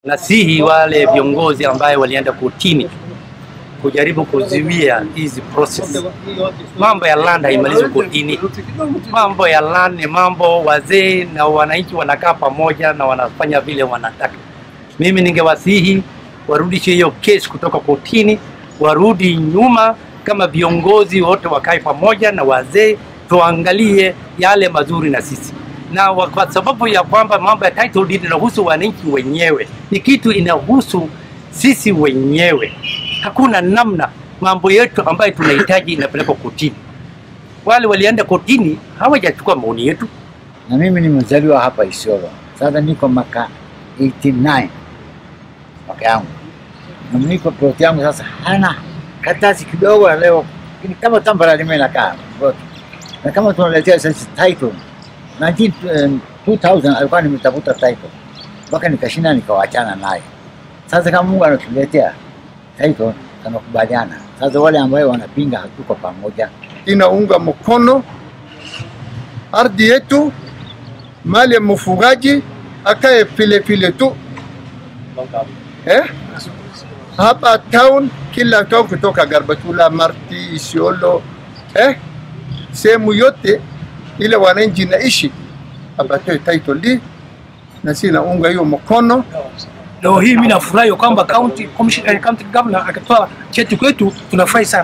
Nasihi wale viongozi ambaye walienda kotini kujaribu kuzuia hizi process. Mambo ya land haimalizwi kotini. Mambo ya land ni mambo wazee na wananchi wanakaa pamoja na wanafanya vile wanataka. Mimi ningewasihi warudishe hiyo kesi kutoka kotini, warudi nyuma kama viongozi wote wakae pamoja na wazee, tuangalie yale mazuri na sisi na wa- kwa sababu ya kwamba mambo ya title deed inahusu wananchi wenyewe, ni kitu inahusu sisi wenyewe. Hakuna namna mambo yetu ambayo tunahitaji inapelekwa kotini. Wale walienda kotini hawajachukua maoni yetu. na mimi nimezaliwa hapa Isiolo. Sasa niko maka 89 mwaka yangu, na niko plot yangu sasa hana katasi kidogo ya leo, ni kama tambara lime nakaa plot. na kama tunaletea sasa title 19 eh, 2000 alikuwa nimetafuta title mpaka nikashinda nikawachana naye. Sasa kama Mungu anatuletea title tunakubaliana. Sasa wale ambayo wanapinga hatuko pamoja. inaunga mkono ardhi yetu, mali ya mfugaji akae vile vile tu eh? Hapa town, kila town kutoka Garbatula, Marti, Isiolo eh? sehemu yote ile wananchi naishi apatoe title deed, na si naunga hiyo mkono. Leo hii mimi nafurahi kwamba county commissioner, county governor akatoa cheti kwetu, tunafurahi sana.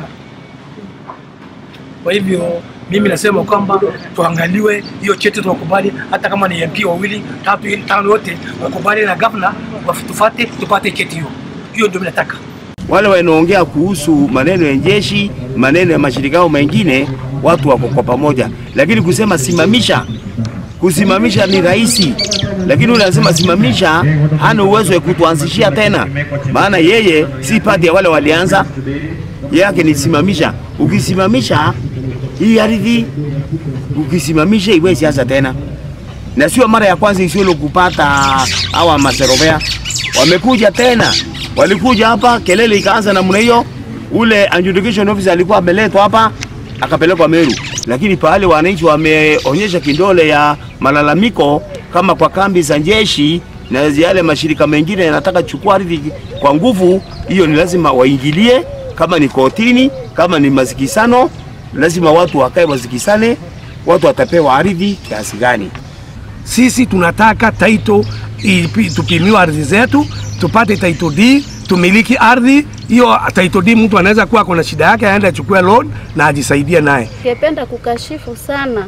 Kwa hivyo mimi nasema kwamba tuangaliwe hiyo cheti, tunakubali hata kama ni MP wawili tatu tano, yote wakubali na governor watufate, tupate cheti hiyo. Hiyo ndio mimi nataka. wale wanaongea kuhusu maneno ya jeshi, maneno ya mashirika yao mengine, watu wako kwa pamoja, lakini kusema simamisha, kusimamisha ni rahisi, lakini ule anasema simamisha, hana uwezo wa kutuanzishia tena, maana yeye si pati ya wale walianza, yake ni simamisha. Ukisimamisha hii ardhi, ukisimamisha iwe siasa tena, na sio mara ya kwanza Isiolo kupata hawa maserovea, wamekuja tena, walikuja hapa, kelele ikaanza namna hiyo. Ule adjudication officer alikuwa ameletwa hapa akapelekwa Meru, lakini pahali wananchi wameonyesha kindole ya malalamiko, kama kwa kambi za jeshi na yale mashirika mengine yanataka chukua ardhi kwa nguvu, hiyo ni lazima waingilie, kama ni kotini, kama ni masikisano, lazima watu wakae wasikisane, watu watapewa ardhi kiasi gani. Sisi tunataka title ipi- tupimiwe ardhi zetu, tupate title deed, tumiliki ardhi hiyo. Title deed mtu anaweza kuwa kuna shida yake, aende achukue loan na ajisaidie naye. Ningependa kukashifu sana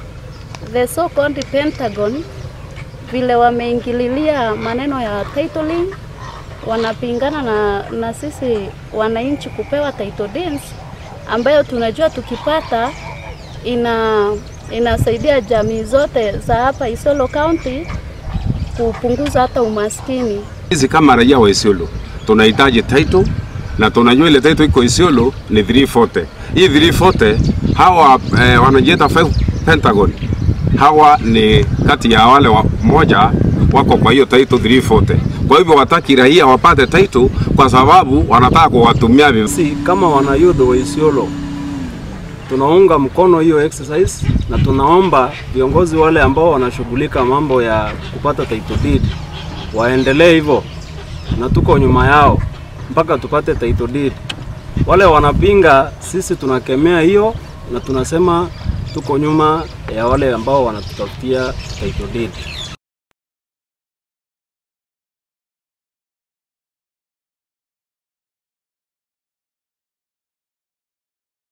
the so called Pentagon vile wameingililia maneno ya titling, wanapingana na, na sisi wananchi kupewa title deeds ambayo tunajua tukipata ina inasaidia jamii zote za hapa Isiolo County kupunguza hata umaskini. Sisi kama raia wa Isiolo tunahitaji title na tunajua ile title iko Isiolo ni 340. Hii 340 hawa eh, wanajiita Fe- Pentagon hawa ni kati ya wale wa, moja wako kwa hiyo title 340. Kwa hivyo wataki raia wapate title kwa sababu wanataka kuwatumia vibaya. Sisi kama wanayudhi wa Isiolo tunaunga mkono hiyo exercise na tunaomba viongozi wale ambao wanashughulika mambo ya kupata title deed waendelee hivyo, na tuko nyuma yao mpaka tupate title deed. Wale wanapinga, sisi tunakemea hiyo na tunasema tuko nyuma ya wale ambao wanatutafutia title deed.